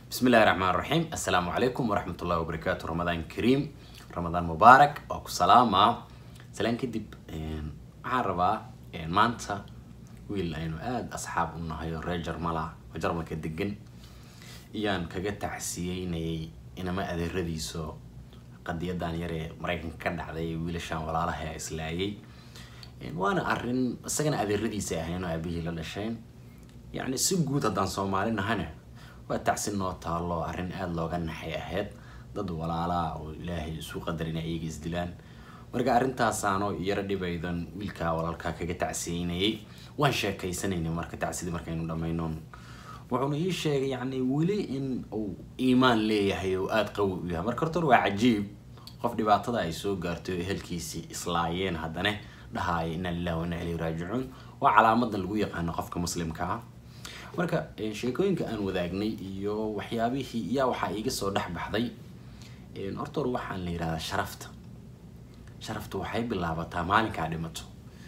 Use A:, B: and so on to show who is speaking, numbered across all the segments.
A: بسم الله الرحمن الرحيم السلام عليكم ورحمة الله وبركاته رمضان كريم رمضان مبارك وكو سلامة سلام كدب waxaan rabaa maanta wiil aynu aada asxaab u nahay oo reer jarmala oo jarmalka degan iyaan kaga tacsiyeynayay inama adeeradiiso qadiyadan yar ee maraykanka ka dhacday wiilashaan walaalaha islaayay waana arin isagana adeeradiisa ahayn oo aabihii la dhasheen yacni si guud haddaan soomaali nahana waa tacsi noo taalo arrin aada looga naxay ahayd dad walaalaa oo ilaahay isu qadarin ayaga isdilaan marka arrintaasaanoo yaro dhibaydan wiilkaa walaalkaa kaga tacsiyeynayay waan sheekaysanaynay marka tacsidii markaynu dhamaynoon wuxuuna ii sheegay yacni weli in uu iimaan leeyahay oo aada qawi u yahay marka horta waa cajiib qof dhibaatada ay soo gaartay oo ehelkiisii islaayeen haddana dhahaaya inaa lillahi wa inaa ilayhi raajicuun waa calaamadan lagu yaqaano qofka muslimka ah marka sheekooyinka aan wadaagnay iyo waxyaabihii yaa waxaa iiga soo dhex baxday horta hor waxaan la yihahdaa sharafta sharaftu waxay bilaabataa maalinkaa dhimato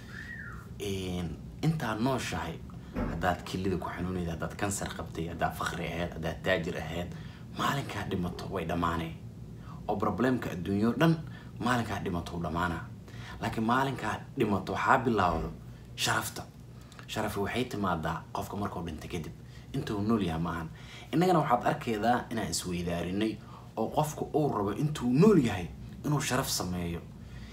A: intaad nooshahay haddaad kilida ku xanuunayd haddaad kansar qabtay haddaad fakri ahayd haddaad taajir ahayd maalinkaa dhimato way dhammaanay oo problemka adduunyo dhan maalinkaa dhimato u dhammaana laakiin maalinkaa dhimato waxaa bilaawdo sharafta sharafi waxay timaadaa qofka markuu dhinta kadib intuu nool yahay maahan innagana waxaad arkaydaa inaan isweydaarinay oo qofku uu rabo intuu nool yahay inuu sharaf sameeyo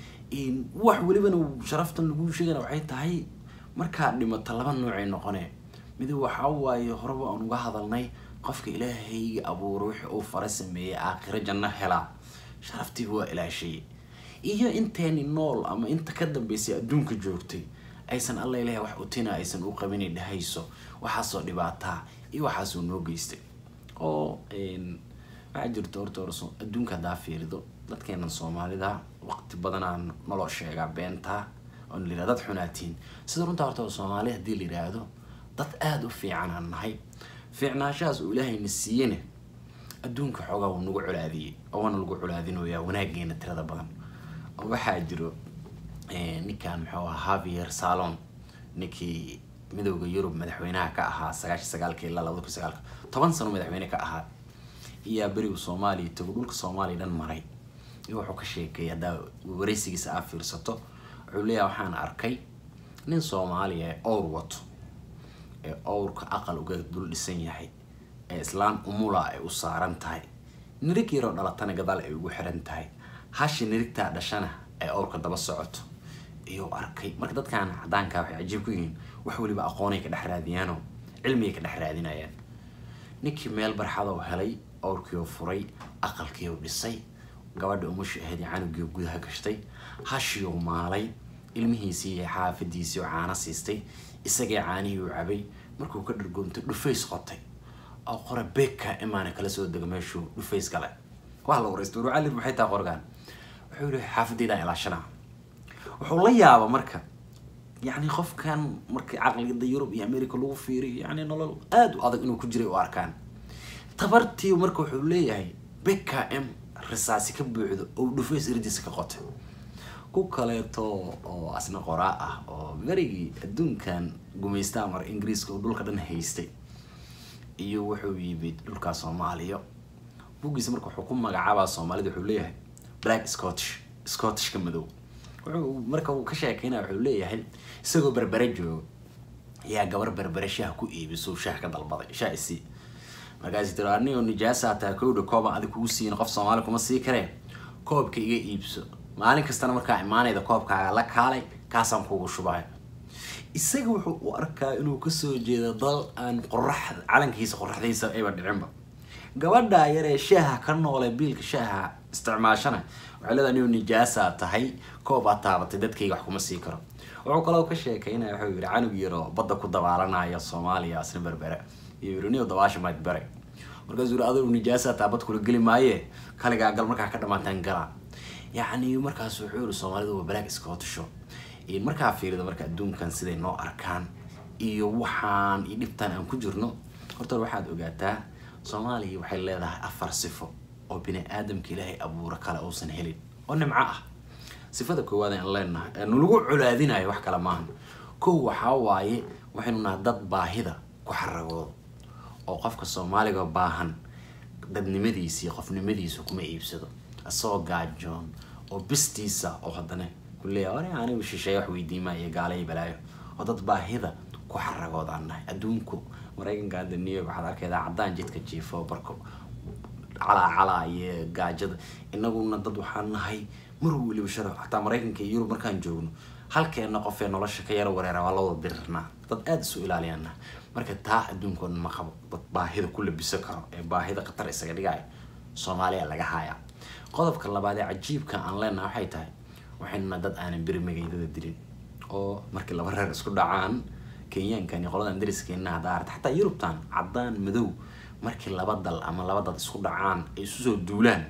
A: wax welibana sharaftan lagu sheegana waxay tahay markaad dhimato laba noocay noqone mid waxaa waaye horeba aan uga hadalnay qofka ilaahayga abuuro wixii uu fara sameeyey aakhiro janno helaa sharaftiiba waa ilaashay iyo inteeni nool ama inta ka dambeysay adduunka joogtay aysan alla ilahay wax utina aysan u qabinay dhahayso waxaasoo dhibaataa iyo waxaasoo noo geystay oo waxaa jirto horta hor adduunka haddaa fiirido dadkeenan soomaalida waqti badanaa naloo sheegaa beentaa oo la dad xunaatiin sida runtaa horta soomaali haddii la yidhaahdo dad aada u fiican aan nahay fiicnaashahaas uu ilaahayna siiyena adduunka xoogaa wuu nagu colaadiyey oo waana lagu colaadinoyaa wanaageena tirada badan oo waxaa jiro ninkan muxuu ahaa havier salon ninkii midooda yurub madaxweynaha ka ahaa sagaashi sagaalka ilaa labada kun sagaalka toban sano madaxweyne ka ahaa iyaa berigu soomaaliya tago dhulka soomaaliya dhan maray iyo wuxuu ka sheekeeyay haddaa wareysigiisa aa fiirsato wuxuu leeyahay waxaan arkay nin soomaaliya ee owr wato ee owrka aqal uga dul dhisan yahay ee islaan umula ay u saaran tahay nirig yaroo dhalatana gadaal ay ugu xiran tahay hashi nirigtaa dhashana ay owrka daba socoto iyuu arkay marka dadkan cadaankaa waxay cajiib ku yihiin wax weliba aqoonay ka dhex raadiyaanoo cilmigay ka dhex raadinayaan ninkii meel barxadoo helay owrkiioo furay aqalkiioo dhisay gabadha umusha ahayd canugii gudaha gashtay hashiioo maalay ilmihiisii iyo xaafadiisii oo caano siistay isagii caanihii u cabay markuu ka dhargoontay dhufays qotay oo qora beegka imaana kala soo dego meeshuu dhufays gale waa la waraysta warcalid maxay taa qorgaan wuxuu yihi xaafadeydaan ilaashanaa wuxuu la yaaba marka yacni qofkan markii caqligada yurub iyo america lagu fiiriyo yacni nolol aada u adag inuu ku jiray u arkaan tabartii marka wuxuu leeyahay beka m risaasi ka buuxdo oo dhufays irdiisa ka qotay ku kaleeto oo asna qoraa ah oo berigii adduunkan gumaystaa mar ingiriiska oo dhulka dhan haystay iyo wuxuu yimid dhulkaa soomaaliya buggiisa marka wuxuu ku magacaabaa soomaalida wuxuu leeyahay black scottish scottishka madow wuxuu marka uu ka sheekeynaya wuxuu leeyahay isagoo berbere jooga ayaa gabar berbere shaah ku iibiso shaah ka dalbaday shaah isii markaasi tiro anigoo nijaasa hataa kowdha kooban adig kugu siin qof soomaali kuma sii karee koobka iga iibso maalin kastana markaa imaanayda koobkaaga la kaalay kaasaan kugu shubay isaga wuxuu u arkaa inuu kasoo jeedo dal aan qorax calankiisa qoraxdiisa ayba dhicinba gabadhaa yaree shaaha ka noole biilka shaaha isticmaashana waxay leedahay anigoo nijaasa tahay koob aad taabatay dadkayga wax kuma sii karo wuxuu kaloo ka sheekeynaya wuxuu yihi canug yaroo badda ku dabaalanaya soomaaliya asna berbere iyo yiri niyo dabaasha mayd bare markaasuu yiri adigu nijaasa taabad kula geli maaye kaligaa gal markaa ka dhamaataan gala yacni markaas wuxuu yiri soomaalidu waa black scottisho markaa fiirida marka adduunkan siday noo arkaan iyo waxaan iyo dhibtaan aan ku jirno horta waxaad ogaataa soomaaliya waxay leedahay afar sifo oo bini aadamka ilaahay abuuro kale uusan helin oo nimco ah sifada koowaad aan leenahay nalagu colaadinayo wax kale maaha kow waxaa waaye waxaynu nahay dad baahida ku xaragoodo oo qofka soomaaliga baahan dadnimadiisa iyo qofnimadiisa kuma iibsado isagoo gaajoon oo bistiisa oo haddana kuleeya ore anigu shisheeye wax weydiimaa iyo gaalayo balaayo oo dad baahida ku xaragoodaan nahay adduunku maraykanka hadda new york waxaad arkaydaa caddaan jidka jiifo barko calaa calaa iyo gaajada inaguna dad waxaan nahay mar weliba sharaf xataa maraykanka iyo yurub markaan joogno halkeena qofee nolosha ka yaro wareera waa la wada dirirnaa dad aada isu ilaaliyaana marka taa adduunkoo dhan ma qabo dad baahida ku labisan karo ee baahida khatar isaga dhigaya soomaaliya laga haya qodobka labaad ee cajiibka aan leenaha waxay tahay waxaynuna dad aanan beri magaydada dilin oo markii laba reer isku dhacaan kenyaankan iyo qoladan dariskeena hadda aragta xataa yurubtan caddaan madow markii laba dal ama laba dad isku dhacaan ay isu soo duulaan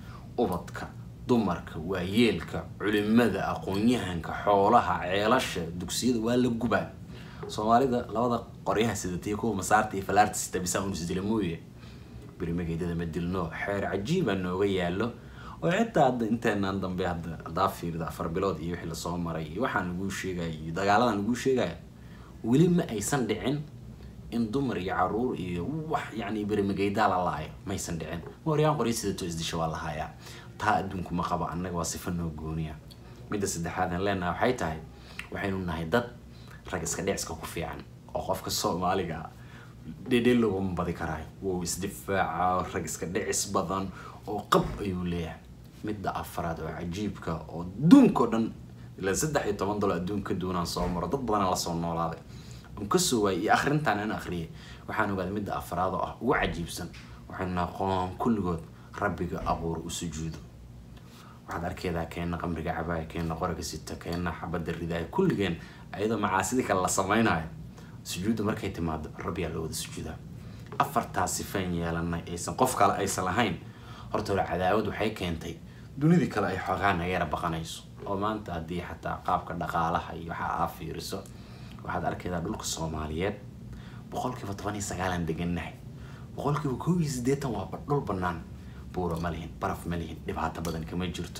A: ubadka dumarka waayeelka culimada aqoon-yahanka xoolaha ceelasha dugsiyada waa la gubaa soomaalida labada qoryaha sidatiyo kuwa masaarta iyo falaarta sita bisaa unusdila mooye berimageydada ma dilno xeer cajiiba nooga yaalo oo xitaa hadda inteenaan dambe hadda haddaa fiirida afar bilood iyo wixii lasoo maray iyo waxaan laguu sheegaya iyo dagaaladan laguu sheegaya weli ma aysan dhicin in dumar iyo caruur iyo wax yani berimageydaa la laayo maysan dhicin waryaan qoryo sidato isdisha waa la hayaa taa adduunku ma qabo annaga waa sifa noo gooniya midda saddexaad aan leenahay waxay tahay waxaynu nahay dad rag iska dhiciska ku fiican oo qofka soomaaliga dhedhe laguma badi karaayo wou isdifaaca rag iska dhicis badan oo qab ayuu leeyahay midda afaraad oo cajiibka oo adduunkao dhan ilaa saddex iyo toban dolo adduunka duunaan soo maro dad badanaa lasoo noolaaday on kasoo waayay iyo akrintaan aan akriyay waxaan ogaaday midda afaraad oo ah ugu cajiibsan waxaynu aqoon kulligood rabbiga abuur u sujuudo waxaad arkeedaa keena qamriga cabaaya keena qoriga sita keena xabadda ridaaya kulligeen ayadoo macaasidii kale la samaynayo sujuudda markay timaado rabbiyaa loo wada sujuudaa afartaas sifaan yeelanay aysan qof kale aysan lahayn horta hore cadaawad waxay keentay dunidii kale ay xoogaa naga yara baqanayso oo maanta haddii xataa qaabka dhaqaalaha iyo waxa aa fiiriso waxaad arkaydaa dhulka soomaaliyeed boqolkiiba toban iyo sagaalan degannahay boqolkiiba kow iyo siddeetan waa dhul banaan buuro ma lihin baraf ma lihin dhibaato badan kama jirto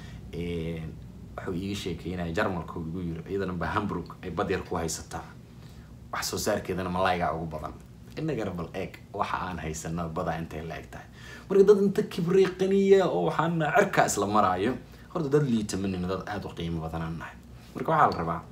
A: wuxuu iiga sheekeynaya jarmalka igu yiri iyadana ba hamburg ay badyar ku haysataa wax soo saarkeedana malaygaa ugu badan inagana bal eeg waxa aan haysano badaa intay la eg tahay marka dad inta kibrey qaniya oo waxaan cirka isla maraayo horta dad liita manina dad aada u qiimo badanaan nahay marka waxaa la rabaa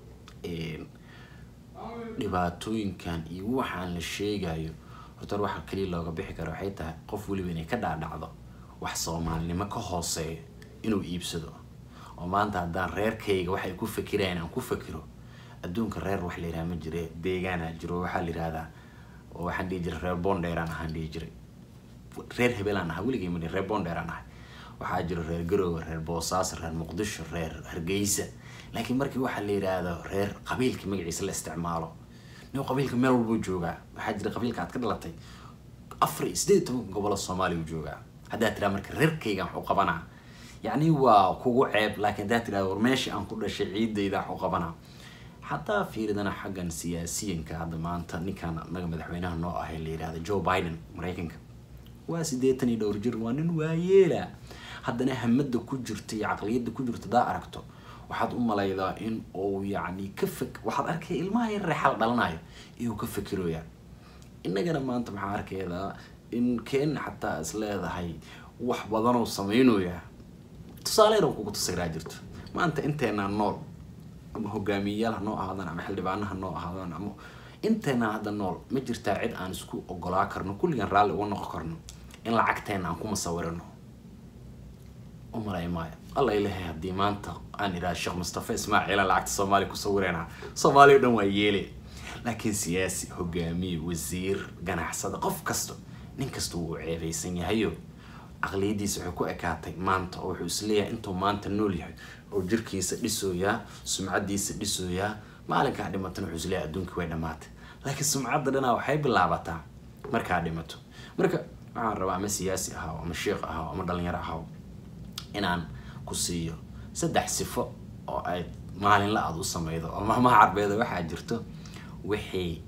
A: dhibaatooyinkan iyo waxaan la sheegayo horta waxa kaliya looga bixi karo waxay tahay qof weliba inay ka dhaadhacdo wax soomaalinimo ka hooseeyo inuu iibsado oo maanta haddaan reerkayga waxay ku fakirayaan aan ku fakiro adduunka reer wax la yidhaha ma jire deegaana jiro waxaa la yidhahdaa oo waxaan dhihi jiray reer bondeeraan ahaan dhihi jiray reer hebelaan ahaa weligay ma reer bondeeraan ahay waxaa jiro reer garoowe reer boosaaso reer muqdisho reer hargeysa laakiin markii waxaa la yidhaahdo reer qabiilka magaciisa la isticmaalo nin qabiilka meel walbuu joogaa waxaa jira qabiilka aad ka dhalatay afar iyo sideed iyo tobanka gobollo soomaaliya uu joogaa haddaad tiraa marka reerkayga waxu qabanaa yacni waa kugu ceeb laakiin haddaad tirahdo war meeshii aan ku dhashay ciidayda waxu qabanaa xataa fiiridana xaggan siyaasiyanka hadda maanta ninkan naga madaxweynaha noo ahay la yidhahda joe biden maraykanka waa siddeetan iyo dhowr jir waa nin waayeela haddana hamada ku jirta iyo caqliyadda ku jirta hadaa aragto waxaad u malaydaa in uu yacni ka fek waxaad arkaya ilmaha yar reexal dhalanayo iyuu ka fekeroya innagana maanta maxaa arkaydaa in keena xataa is leedahay wax badanoo sameynooya tusaale yar kugu tusagiraa jirto maanta inteenaa nool ama hogaamiyeyaal ha noo ahaadaan ama xildhibaano ha noo ahaadaan ama inteenaa hadda nool ma jirtaa cid aan isku ogolaa karno kulligan raalli uga noqon karno in lacagteena aan ku musawirano umalay maayo alla ilahay haddii maanta aan idhaha sheekh mustafa ismaaciila lacagta soomaaliya ku sawirayna soomaaliya o dhan waa yeele laakiin siyaasi hogaamiye wasiir ganacsada qof kasta nin kasta wuu ceebeysan yahayo caqliyadiisa waxay ku ekaatay maanta oo wuxuu isleeyahay intuu maanta nool yahay oo jirkiisa dhisooyaa sumcadiisa dhisooyaa maalinkaa dhimatana wuxuu isleeyahay adduunkii way dhamaatay laakiin sumcadda dhanaa waxay bilaabataa markaa dhimato marka waxaan rabaa ama siyaasi ahaw ama sheekh ahaw ama dhalinyaro ahaw inaan ku siiyo saddex sifo oo ay maalinla aada u sameydo oo maamaha carbeeda waxaa jirto wixii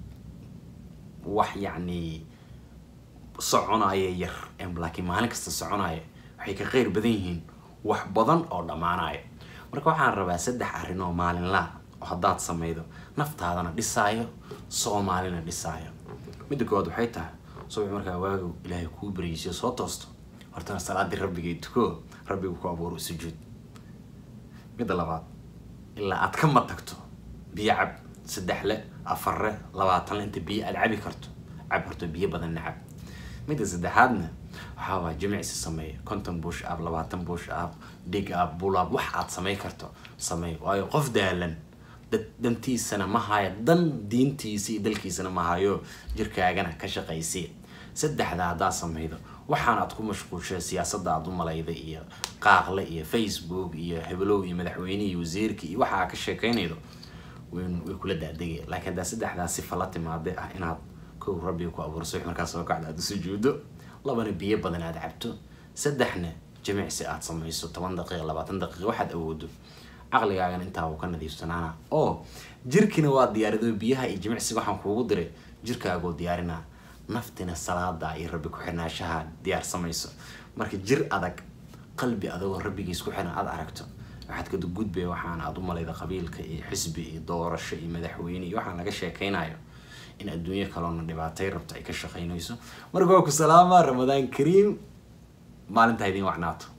A: wax yacni soconaya yar laakiin maalin kasta soconaya waxay ka qeyr badan yihiin wax badan oo dhammaanaya marka waxaan rabaa saddex arrin oo maalinlaa oo haddaad sameydo naftaadana dhisaayo soomaalina dhisaayo midda koowaad waxay tahay subax markaa waagow ilaahay kuu baryeysiyo soo toosto hortana salaadii rabbigay tuko rabbigu ku abuuro sujuud midda labaad ilaa aad ka matagto biyo cab saddex le afar le labaatan le inta biyo aad cabi karto cab horto biyo badanna cab midda saddexaadna waxaa waa jimicsi sameeya konton bush up labaatan bush up dig up bull up wax aad samey karto samey waayo qof daalan dad dantiisana ma hayo dan diintiisa iyo dalkiisana ma hayo jirkaagana ka shaqaysi saddexda haddaad sameydo waxaan aad ku mashquulshay siyaasadda aad u malayda iyo qaaqle iyo facebook iyo hebelow iyo madaxweyne iyo wasiirka iyo waxa aad ka sheekeynaydo way way kula daadegaya laakiin haddaa saddexdaas sifa la timaade ah inaad kow rabbiga ku abuurso wix markaa soo kacda aad u sujuudo labana biyo badan aad cabto saddexna jimicsi aad samayso toban daqiiqa labaatan daqiiqa waxaad awoodo caqligaagana intaa uu ka nadiifsanaana oo jirkina waa diyaarido biyaha iyo jimicsiga waxaan kuugu diray jirkaagoo diyaarinaa naftina salaada iyo rabbi ku-xirnaashaha diyaar samayso marka jir adag qalbi adagoo rabbigiis ku xiran aad aragto waxaad kada gudbaya waxaan aad u malayda qabiilka iyo xisbi iyo doorasho iyo madaxweyne iyo waxaan laga sheekeynayo in adduunyo kaloona dhibaatay rabto ay ka shaqeynayso marka waa ku salaamaa ramadaan kariim maalintaa idiin wacnaato